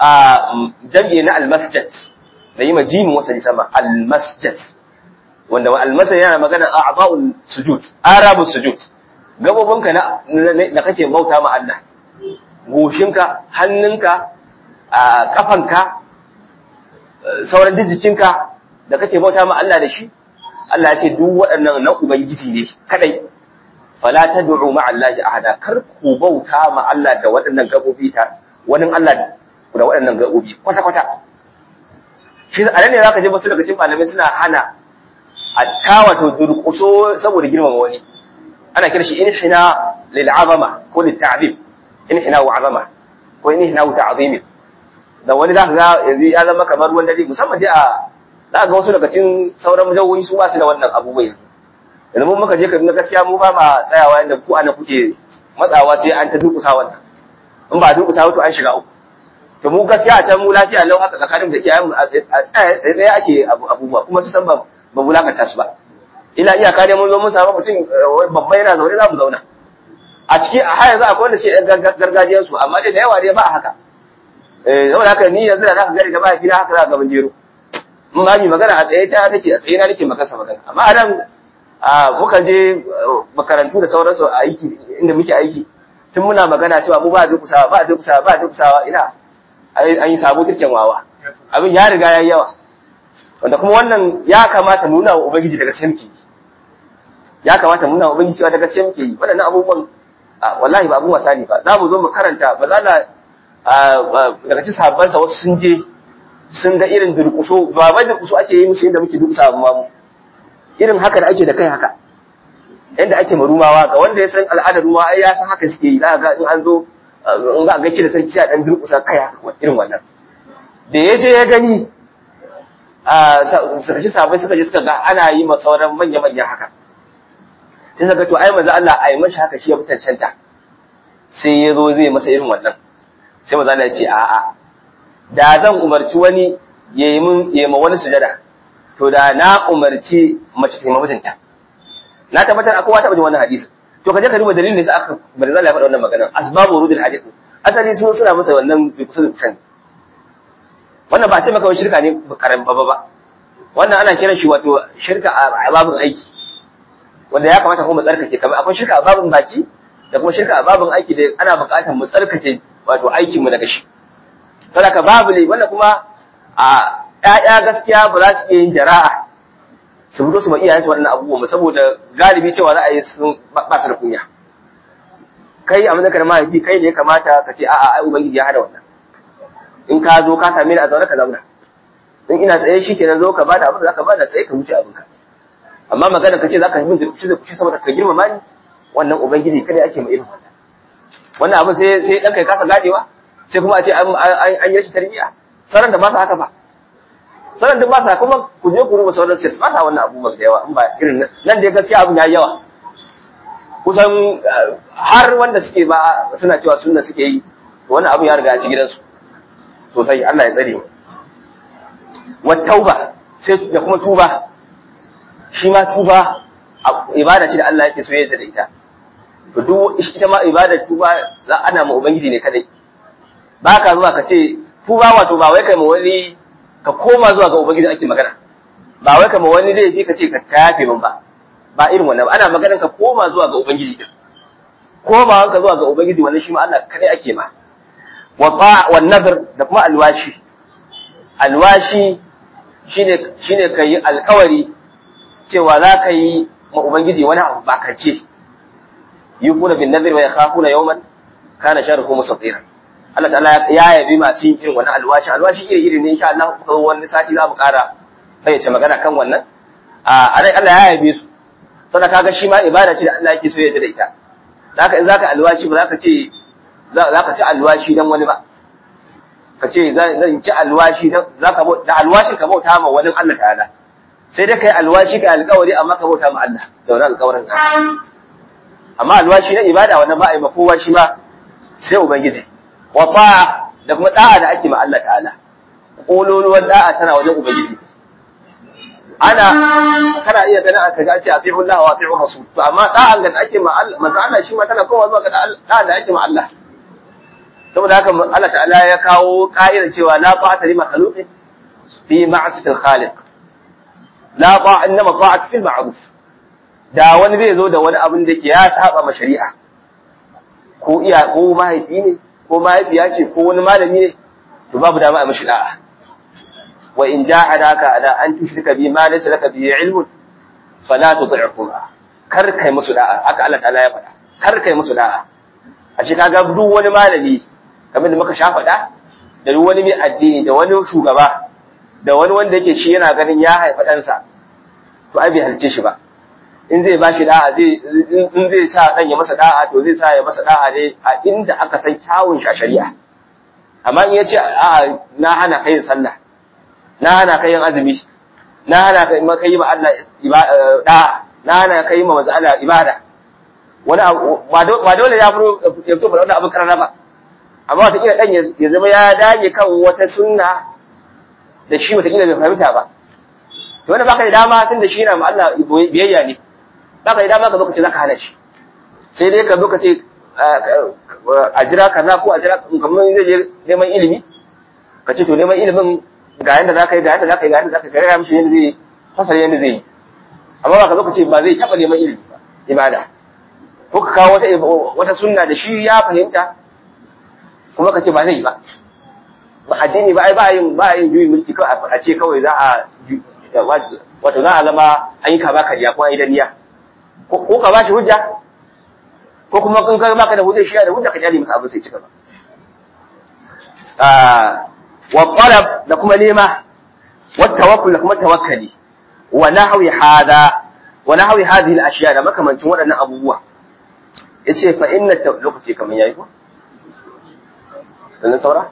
jam'i na al masjid da yi majimin wata sama al masjid wanda al masjid yana magana a'dha'ul sujud arabu sujud gabobinka na da kake bauta ma Allah goshinka hannunka kafanka sauran jikinka da kake bauta ma Allah da shi Allah ya ce duk waɗannan na Ubangiji ne kadai fala tad'u ma'a Allah ahada kar ku bauta ma Allah da waɗannan gabobi ta wani Allah da waɗannan gabobi kwata kwata shi a nan ne zaka je wasu daga cikin malamai suna hana a tawato durƙuso saboda girmama wani ana kira shi inhina lil azama ko lil ta'zim inhina wa azama ko inhina wa ta'zim da wani zaka ga yanzu ya zama kamar ruwan dare musamman dai a za ga wasu daga cikin sauran majawoyi su ba su da wannan abubuwa yanzu yanzu mun muka je Kaduna gaskiya mu ba ma tsayawa yanda ku ana kuke matsawa sai an ta dukusa wannan in ba dukusa wato an shiga uku to mu gaskiya a can mu lafiya lau haka tsakanin da iyayen mu a tsaye tsaye ake abubuwa kuma su san ba ba mulakanta su ba ina iyaka ne mun zo mun samu mutum babba yana zaune za mu zauna a ciki a har yanzu akwai wanda ce gargajiyar su amma dai da yawa dai ba a haka eh saboda haka ni yanzu da za ka gari da ba gida haka za ka gaban jero mun ba mi magana a tsaye ta nake a tsaye na nake maka magana amma a nan muka je makarantu da sauransu a aiki inda muke aiki tun muna magana cewa mu ba durkusawa ba durkusawa ba durkusawa ina an yi sabo kirkin wawa abin ya riga ya yi yawa wanda kuma wannan ya kamata nuna wa ubangiji daga gaske muke ya kamata nuna wa ubangiji cewa daga gaske muke yi waɗannan abubuwan wallahi ba abun wasa ne ba za mu zo mu karanta ba za na daga cikin sahabbansa wasu sun je sun ga irin durƙuso ba bai durƙuso ake yi musu yadda muke durƙusa ba mu irin haka da ake da kai haka yadda ake marumawa ga wanda ya san al'adar ruwa ai ya san haka suke yi za ga in an zo in ga gaci da sarki a dan durƙusa kai haka irin wannan da ya je ya gani a sarki sabai suka je suka ga ana yi ma sauran manya-manya haka sai suka to ai manzo Allah ai mashi haka shi ya mutancanta sai ya zo zai masa irin wannan sai manzo Allah ya ce a'a da zan umarci wani ya yi mun ya ma wani sujada to da na umarci mace ta yi mutunta na tabbatar akwai wata bajin wannan hadisi to kaje ka duba dalilin da aka bari zalla ya faɗa wannan magana asbabu rudul hadith asali sun suna masa wannan bi kusa da wannan ba a ce maka wani shirka ne karan baba ba wannan ana kiran shi wato shirka a babin aiki wanda ya kamata kuma mu tsarkake kamar akwai shirka a babin baki da kuma shirka a babin aiki da ana buƙatar mu tsarkake wato aikin mu daga shi saboda babu ne wanda kuma a ƴaƴa gaskiya ba za su iya yin jara'a su fito su ma iyayensu waɗannan abubuwan saboda galibi cewa za a yi sun ba su da kunya kai a mazakar mahaifi kai ne ya kamata ka ce a'a ai ubangiji ya hada wannan in ka zo ka same ni a zaune ka zauna in ina tsaye shi kenan zo ka bada abin da zaka bada tsaye ka wuce abinka amma magana ka ce zaka yi min da kuce da kuce saboda ka girmama ni wannan ubangiji kada ake ma irin wannan wannan abin sai sai dan kai kasa gadewa sai kuma a ce an yi rashin tarbiyya sauran da ba su haka ba sauran duk ba sa kuma ku je ku rubuta sauran sai ba sa wannan abubuwan da yawa in ba irin nan dai gaskiya abin ya yi yawa kusan har wanda suke ba suna cewa sunna suke yi wannan abin ya riga a ci gidansu sosai Allah ya tsare mu wa tauba sai da kuma tuba shi ma tuba ibada ce da Allah yake so ya da ita to duk ita ma ibadar tuba za ana ma ubangiji ne kadai ba ka zuwa ka ce tuba wato ba wai kai ma wani ka koma zuwa ga ubangiji ake magana ba wai kai ma wani zai fi ka ce ka yafe min ba ba irin wannan ba ana maganar ka koma zuwa ga ubangiji din koma ka zuwa ga ubangiji wannan shi ma Allah kadai ake ma wa ta wa nadr da kuma alwashi alwashi shine shine kai alkawari cewa za ka yi ma ubangiji wani abu ba kace yufuna bin nadr wa yakhafuna yawman kana sharruhu mustatira Allah ta'ala ya yabi masu yin irin wannan alwashi alwashi iri iri ne insha Allah kuma wani sati za mu ƙara fayyace magana kan wannan a dai Allah ya yabe su sannan kaga shi ma ibada ce da Allah yake so ya da ita zaka in zaka alwashi ba zaka ce zaka ci alwashi dan wani ba ka ce zan ci alwashi dan zaka da alwashin ka bauta ma wani Allah ta'ala sai dai kai alwashi kai alƙawari amma ka bauta ma Allah da wannan alƙawarin ka amma alwashi na ibada wannan ba a yi ma kowa shi ma sai ubangiji wa ta'a da kuma da'a da ake ma Allah ta'ala kololuwar da'a tana wajen ubangiji ana kana iya ganin aka ga ce ati'u Allah wa ati'u rasul to amma da'an da ake ma Allah manzo Allah shi ma tana kowa zuwa ga da'a da ake ma Allah saboda haka Allah ta'ala ya kawo ka'idar cewa la ta'ata li makhluqin fi ma'siyatil khaliq la ta'a innama ta'at fil ma'ruf da wani zai zo da wani abin da ke ya saba ma shari'a ko iya ko mahaifi ne ko mahaifiya ce ko wani malami ne to babu dama a mashi da'a wa in jahadaka ala an tushrika bi ma laysa laka bihi ilmun fala tuti'huma kar kai musu da'a haka Allah ta'ala ya faɗa kar kai musu da'a a ce kaga duk wani malami kamar da muka sha faɗa da duk wani mai addini da wani shugaba da wani wanda yake shi yana ganin ya haifa ɗansa to ai bai halice shi ba in zai ba shi da'a zai in zai sa dan ya masa da'a to zai sa ya masa da'a ne a inda aka san kyawun shi a shari'a amma in yace a na hana kai yin sallah na hana kai yin azumi na hana kai ma kai ma Allah da'a na hana kai ma manzo Allah ibada wani ba dole ya furo ya fito da abin karana ba amma wata kila dan ya zama ya dage kan wata sunna da shi wata kila bai fahimta ba to wanda baka da dama tunda shi na ma Allah biyayya ne baka da dama ka zo ka ce zaka hana shi sai dai ka zo ka ce a jira kaza ko a jira kamar zai je neman ilimi ka ce to neman ilimin ga yanda zaka yi ga yanda zaka yi ga yanda zaka yi ga mishi yanda zai fasara yanda zai yi amma ba ka zo ka ce ba zai taba neman ilimi ba ibada ko ka kawo wata wata sunna da shi ya fahimta kuma ka ce ba zai yi ba ba addini ba ai ba yin ba yin juyin mulki kawai a ce kawai za a wato za a zama an yi kama kariya ko an yi daniya ko ka bashi hujja ko kuma kun kai baka da hujja shi da hujja ka jali masa abin sai cika ba wa talab da kuma nema wa tawakkul da kuma tawakkali wa nahwi hada wa nahwi hadhihi al-ashya da makamancin waɗannan abubuwa yace fa inna lokaci kaman yayi ko dan saura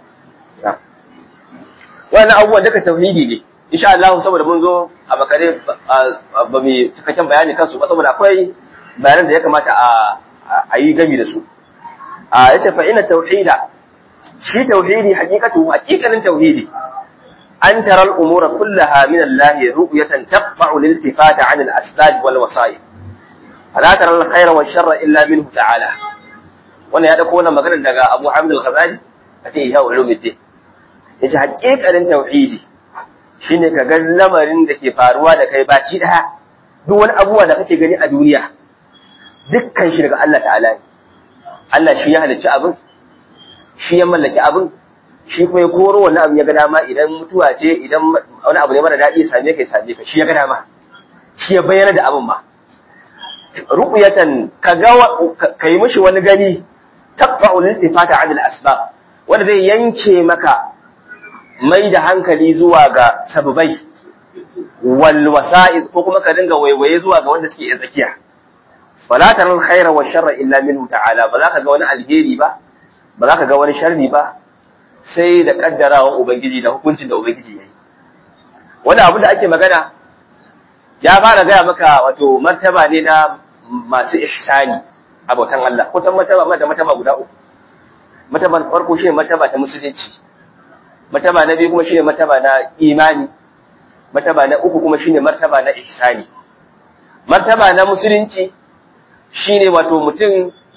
wannan abubuwan duka tauhidi ne insha Allah saboda mun zo a bakare ba mu cikakken bayani kansu ba saboda akwai bayanan da ya kamata a yi gami da su a yace fa ina tauhida shi tauhidi hakikatu hakikanin tauhidi an tara al-umura kullaha min Allah ru'yatan taqfa'u lil-iltifata 'an al-asbab wal wasa'il fala tara al-khayra wash-sharra illa minhu ta'ala wannan ya dauko wannan magana daga Abu Hamid al-Ghazali a ce ya ulumuddin yace hakikanin tauhidi shine ka ga lamarin da ke faruwa da kai baki daya duk wani abubuwa da kake gani a duniya dukkan shi daga Allah ta'ala ne Allah shi ya halicci abin shi ya mallaki abin shi kuma ya koro wannan abin ya ga dama idan mutuwa ce idan wani abu ne mara daɗi ya same ka ya same ka shi ya ga dama shi ya bayyana da abin ma ru'yatan ka ga ka yi mishi wani gani taqba'u lil-istifata 'an al-asbab wanda zai yanke maka mai da hankali zuwa ga sababai wal wasa'id ko kuma ka dinga waiwaye zuwa ga wanda suke iya tsakiya fala taral khaira wa sharra illa minhu ta'ala ba za ka ga wani alheri ba ba za ka ga wani sharri ba sai da kaddarawan ubangiji da hukuncin da ubangiji yayi wani abu da ake magana ya fara gaya maka wato martaba ne na masu ihsani a bautan Allah kusan martaba da martaba guda uku martaban farko shi martaba ta musulunci martaba na biyu kuma shine martaba na imani martaba na uku kuma shine martaba na ihsani martaba na musulunci shine wato mutum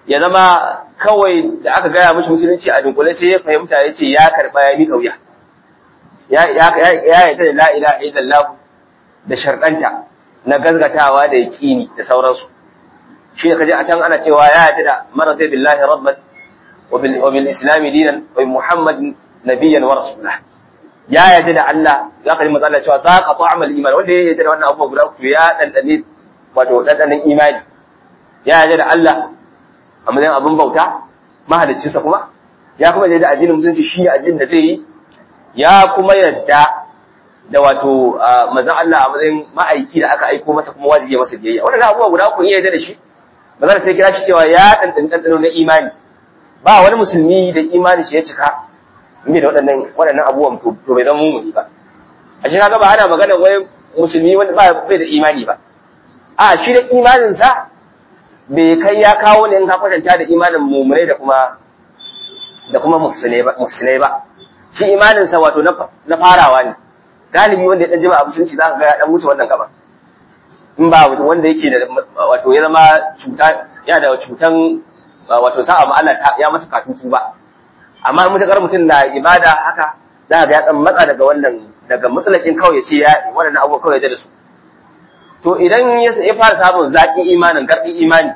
ya zama kawai da aka gaya mishi musulunci a dunkule sai ya fahimta ya ce ya karɓa ya miƙa wuya ya yarda da la ilaha illallah da sharɗanta na gazgatawa da yaƙini da sauransu shi da kaje a can ana cewa ya yarda da marata billahi rabban wa bil islami dinan wa muhammad nabiyyan wa rasulah ya yarda da Allah ya kalli manzo Allah cewa za ka ta'amal iman wanda ya yarda da wannan abubuwa guda uku ya dandane wato dandanen imani ya yarda da Allah a matsayin abin bauta mahaliccinsa kuma ya kuma yarda da addinin musulunci shi ne addinin da zai yi ya kuma yarda da wato manzon Allah a matsayin ma'aiki da aka aiko masa kuma wajibi masa biyayya wannan abubuwa guda uku iya yarda da shi ba za sai kira shi cewa ya dandan dandano na imani ba wani musulmi da imani shi ya cika inda da waɗannan waɗannan abubuwan to bai zama mumuni ba a shi kaga ba ana magana wai musulmi wanda ba bai da imani ba a shi da imanin sa bai kai ya kawo ne in ka kwatanta da imanin mummunai da kuma da kuma muhsinai ba muhsinai ba shi imanin sa wato na farawa ne galibi wanda ya dan jima a musulunci zaka ga ya dan wuce wannan gaba in ba wanda yake da wato ya zama cuta ya da cutan wato sa'a ma Allah ya masa katutu ba amma mutakar mutum na ibada haka za ga ya dan matsa daga wannan daga mutsalakin kawai ya ce ya waɗannan abubuwa kawai ya da su to idan ya fara samun zaƙin imanin garɗin imani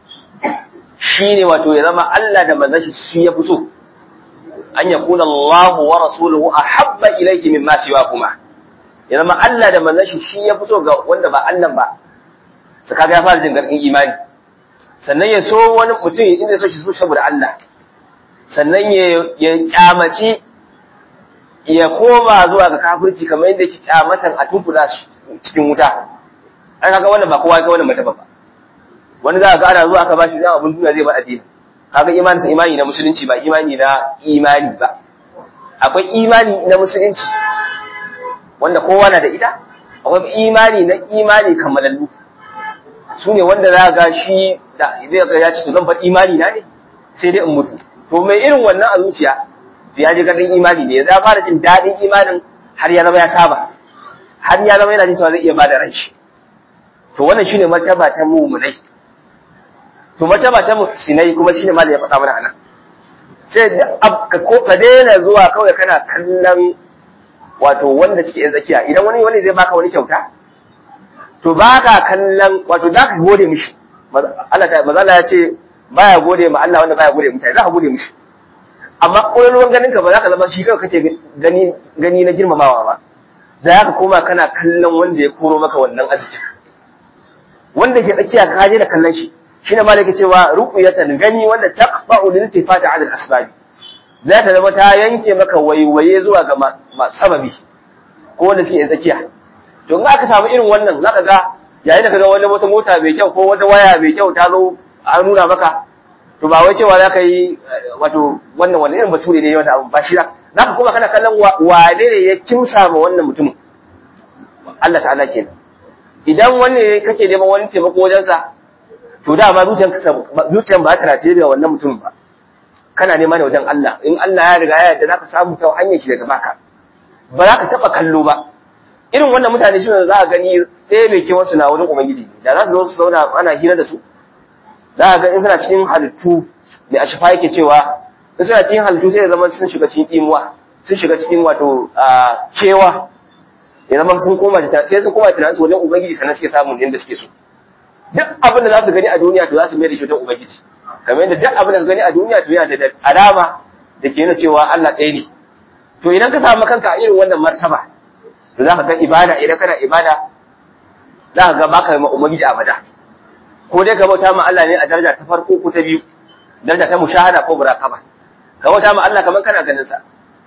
shine wato ya zama Allah da manzon shi ya fi so an yakuna Allah wa rasuluhu ahabba ilayki mimma siwakuma ya zama Allah da manzon shi shi ya fi so ga wanda ba Allah ba su kaga ya fara jin garɗin imani sannan ya so wani mutum inda ya so shi so saboda Allah sannan ya kyamaci ya koma zuwa ga kafirci kamar yadda yake kyamatan a tumfula cikin wuta an kaga wannan ba kowa ya wannan mata ba wani za ga ana zuwa aka bashi zama abin duniya zai ba addini kaga imani sa imani na musulunci ba imani na imani ba akwai imani na musulunci wanda kowa na da ita akwai imani na imani kammalallu su ne wanda za ga shi da zai ga ya ce to zan faɗi imani na ne sai dai in mutu to mai irin wannan a zuciya to ya ji gadin imani ne ya fara jin daɗin imanin har ya zama ya saba har ya zama yana jin cewa zai iya bada ran shi to wannan shine martaba ta mu'minai to martaba ta muhsinai kuma shine ma da ya faɗa mana anan sai ka ko ka daina zuwa kawai kana kallon wato wanda suke yan tsakiya idan wani wani zai baka wani kyauta to baka kallon wato zaka gode mishi Allah ta manzo ya ce baya gode ma Allah wanda baya gode mutane za ka gode mishi amma ƙololuwan ganin ka ba za ka zama shi kawai kake gani gani na girmamawa ba za ka koma kana kallon wanda ya koro maka wannan arziki wanda ke tsakiya ka je da kallon shi shine malaka cewa ruqyatan gani wanda taqfa'u lil tifati 'ala al-asbab za ta zama ta yanke maka waiwaye zuwa ga sababi ko wanda suke tsakiya to in aka samu irin wannan zaka ga yayin da kaga wani wata mota mai kyau ko wata waya mai kyau ta zo an nuna maka to ba wai cewa zaka yi wato wannan wannan irin bature ne wanda abu ba shi za ka kuma kana kallon wane ne ya kimsa ma wannan mutumin Allah ta'ala kenan idan wanne kake neman wani taimako wajen sa to da ba zuciyanka zuciyan ba ta race da wannan mutumin ba kana nema ne wajen Allah in Allah ya riga ya yarda zaka samu ta hanyar shi daga baka ba za ka taba kallo ba irin wannan mutane shi za a gani ɗaya mai kewan su na wurin ubangiji da za su zo su zauna ana hira da su za a ga in suna cikin halittu mai a shafa yake cewa in suna cikin halittu sai ya zama sun shiga cikin imuwa sun shiga cikin wato kewa ya zama sun koma sai sun koma tunanin su wajen ubangiji sannan suke samun yadda suke so duk abin da za su gani a duniya to za su mai da shi wajen ubangiji kamar yadda duk abin da su gani a duniya to yana da alama da ke nuna cewa Allah ɗaya ne to idan ka samu kanka a irin wannan martaba to za ka ga ibada idan kana ibada za ka ga baka ma ubangiji abada ko dai ka bauta ma Allah ne a daraja ta farko ko ta biyu daraja ta mushahada ko muraqaba ka bauta ma Allah kaman kana ganin sa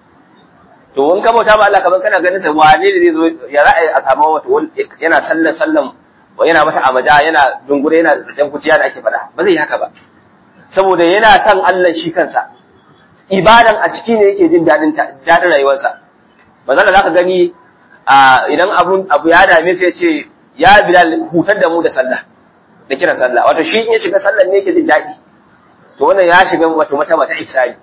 to in ka bauta ma Allah kaman kana ganin sa wane ne zai zo ya ra'ayi a samu wato yana sallan sallan yana mata amaja yana dungure yana dan kuciya da ake faɗa ba zai yi haka ba saboda yana son Allah shi kansa ibadan a ciki ne yake jin dadin dadin rayuwarsa manzon zaka gani idan abun abu ya dame sai ya ce ya bilal hutar da mu da sallah da kiran sallah wato shi in ya shiga sallan ne yake jin daɗi to wannan ya shiga wato mata mata ihsani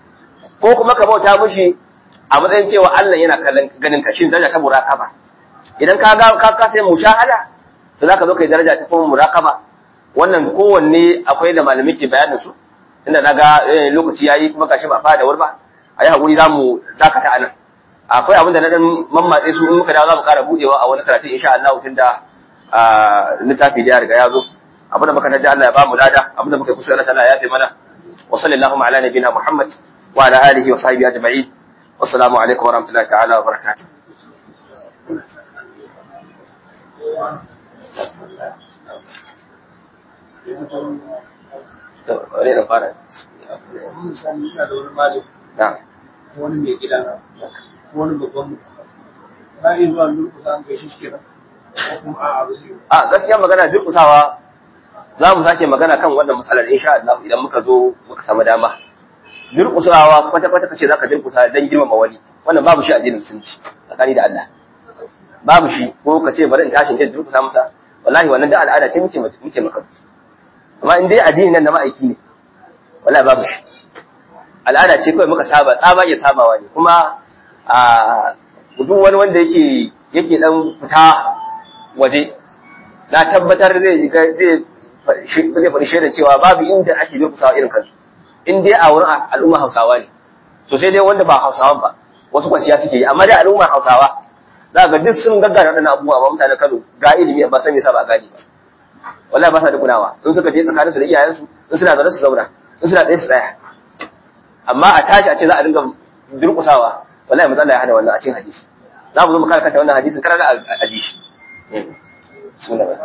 ko kuma ka bauta mushi a matsayin cewa Allah yana kallon ganin ka shin daraja ta muraqaba idan ka ga ka ka sai mushahada to zaka zo kai daraja ta kuma muraqaba wannan kowanne akwai da malamai ke bayanin su inda na ga lokaci yayi kuma gashi ba fara da wuri ba a yi haƙuri za mu dakata a nan akwai abin da na ɗan mammatse su in muka dawo za mu ƙara buɗewa a wani karatun insha Allah tun da littafi da ya riga ya zo abin da muka naji Allah ya ba mu lada abin da muka yi kusa Allah ta'ala ya fi mana wa sallallahu ala nabiyina Muhammad wa ala alihi wa sahbihi ajma'in wassalamu alaikum wa rahmatullahi ta'ala wa barakatuh to wani da fara misali ina da wani malami na wani mai gida wani babban mutum na yi zuwa lurkusa an gaishe shi kenan ko kuma a'a ba zai yi a gaskiya magana durkusawa za mu sake magana kan wannan matsalar insha Allah idan muka zo muka samu dama durkusawa kwata kwata kace zaka durkusa dan girmama wani wannan babu shi a addinin musulunci tsakani da Allah babu shi ko ka ce bari in tashin jin durkusa masa wallahi wannan da al'ada ce muke muke maka amma in dai addini nan na ma'aiki ne wallahi babu shi al'ada ce kawai muka saba tsaba ya sabawa ne kuma a duk wani wanda yake yake dan fita waje na tabbatar zai zai zai faɗi shaidan cewa babu inda ake durkusawa irin kansu in dai a wurin al'umma hausawa ne to sai dai wanda ba hausawan ba wasu kwanciya suke yi amma dai al'umma hausawa za ga duk sun gaggara waɗannan abubuwa ba mutanen Kano ga ilimi ba san me yasa ba gani ba wallahi ba sa da kunawa in suka je tsakaninsu da iyayensu in suna zaune su zauna in suna tsaye su tsaya amma a tashi a ce za a dinga durkusawa wallahi matsala ya hada wannan a cikin hadisi za mu zo mu kare kanta wannan hadisin kar da a ji shi bismillah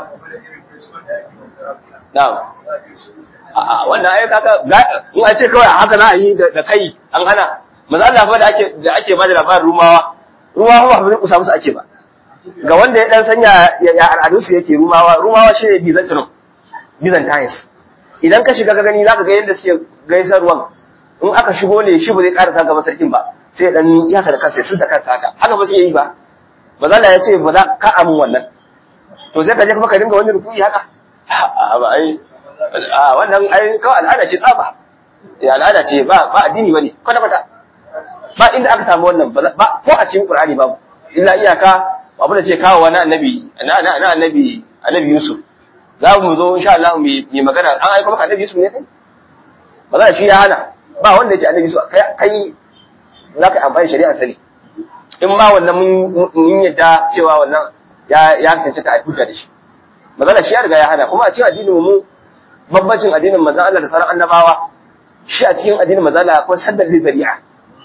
na'am a wannan ai kaga in a ce kawai haka za a yi da kai an hana manzo Allah fa da ake da ake ba da labarin rumawa rumawa ba durkusa musu ake ba ga wanda ya dan sanya ya al'adunsu yake rumawa rumawa shine byzantinum byzantines idan ka shiga ka gani zaka ga yadda suke gaisarwan in aka shigo ne shi ba zai karasa gaban sarkin ba sai dan yaka da kansa sun da kansa haka haka ba su yi ba ba za ya ce ba za ka amu wannan to sai ka je kuma ka dinga wani rukuyi haka a ba ai a wannan ai kawai al'ada ce tsaba ya al'ada ce ba ba addini bane kwata kwata ba inda aka samu wannan ba ko a cikin qur'ani babu illa iyaka abu da ce kawo wani annabi na na annabi annabi yusuf za mu zo insha Allah mu yi magana an aika maka annabi yusuf ne kai ba za shi ya hana ba wanda ya ce annabi yusuf kai za ka amfani shari'a sani in ma wannan mun yadda cewa wannan ya ya tantance ta hujja da shi magana shi ya riga ya hana kuma a cikin addinin mu babbacin addinin manzon Allah da sauran annabawa shi a cikin addinin manzon Allah akwai saddar lidari'a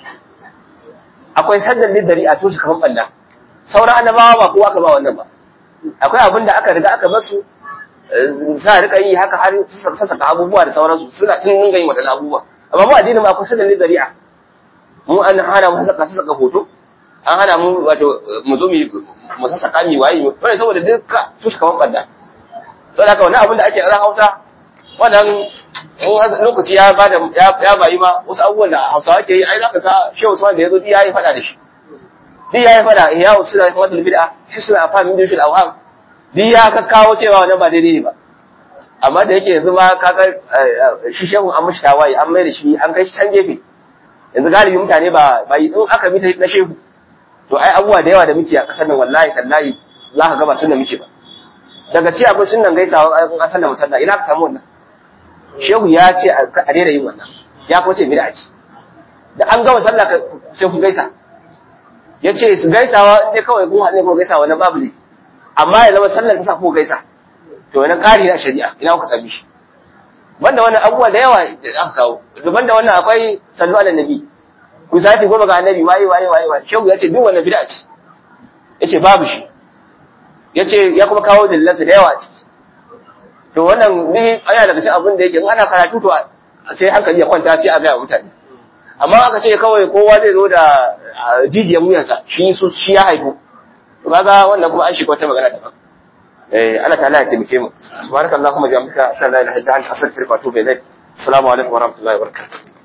akwai saddar lidari'a to shi kaman balla sauran annabawa ba kowa ka ba wannan ba akwai abin da aka riga aka basu sa rika yi haka har su saka abubuwa da sauransu suna sun dinga yin waɗannan abubuwa amma mu addinin ma akwai saddar lidari'a mu an hana mu saka saka hoto an hana mu wato mu zo mu saka mi waye wani saboda duka su shi kaman balla saboda haka wannan abin da ake a Hausa wannan lokaci ya bada ya bayi ma wasu abubuwan da Hausawa ke yi ai zaka ga Shehu Usman da yazo ya yi fada da shi duk ya yi fada ya suna kuma da bid'a shi suna fa min dukul awham duk ya ka kawo cewa wannan ba daidai ne ba amma da yake yanzu ma kaga shi Shehu an mishi tawaye an mai da shi an kai shi can gefe yanzu galibi mutane ba ba in aka bi ta na Shehu to ai abubuwa da yawa da muke a kasar nan wallahi tallahi za ka ga ba sunna muke ba daga ci akwai sunnan gaisawa a kasar nan musalla ina ka samu wannan shehu ya ce a daina yin wannan ya kuma ce bid'a ce da an gama sallah ka sai ku gaisa ya ce su gaisawa in dai kawai kun haɗe ko gaisawa na babu ne amma ya zama sallar ta sa ku gaisa to wani ƙari na shari'a ina kuka sami shi banda wannan abubuwa da yawa da aka kawo daban da wannan akwai sallu ala nabi ku sati goma ga annabi waye waye waye waye shehu ya ce duk wannan bid'a ce ya ce babu shi ya ce ya kuma kawo dalilansa da yawa a ciki to wannan ni aya daga cikin abin da yake in ana karatu to sai hankali ya kwanta sai a ga mutane amma aka ce kawai kowa zai zo da jijiyar wuyansa shi su shi ya haifu to kaga wannan kuma an shi wata magana daban eh Allah ta'ala ya taimake mu subhanakallahumma bihamdika ashhadu an la ilaha illa anta astaghfiruka wa atubu ilaik assalamu alaikum wa rahmatullahi wa barakatuh